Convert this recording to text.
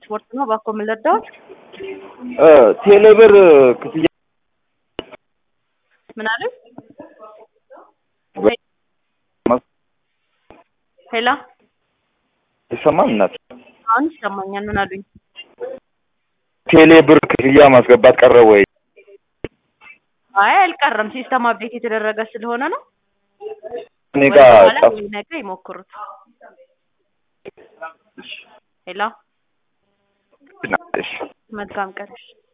ስፖርት ነው። እባክዎ ምን ልርዳዎት? ቴሌብር ክፍያ ምን አሉኝ? ሄሎ ይሰማል እናት? አሁን ይሰማኛል። ምን አሉኝ? ቴሌብር ክፍያ ማስገባት ቀረ ወይ? አይ አልቀረም። ሲስተም አፕዴት የተደረገ ስለሆነ ነው። እኔ ወይ ጋር በኋላ ጠፍ ወይ ነገ ይሞክሩት። ሄሎ እሺ መልካም ቀን።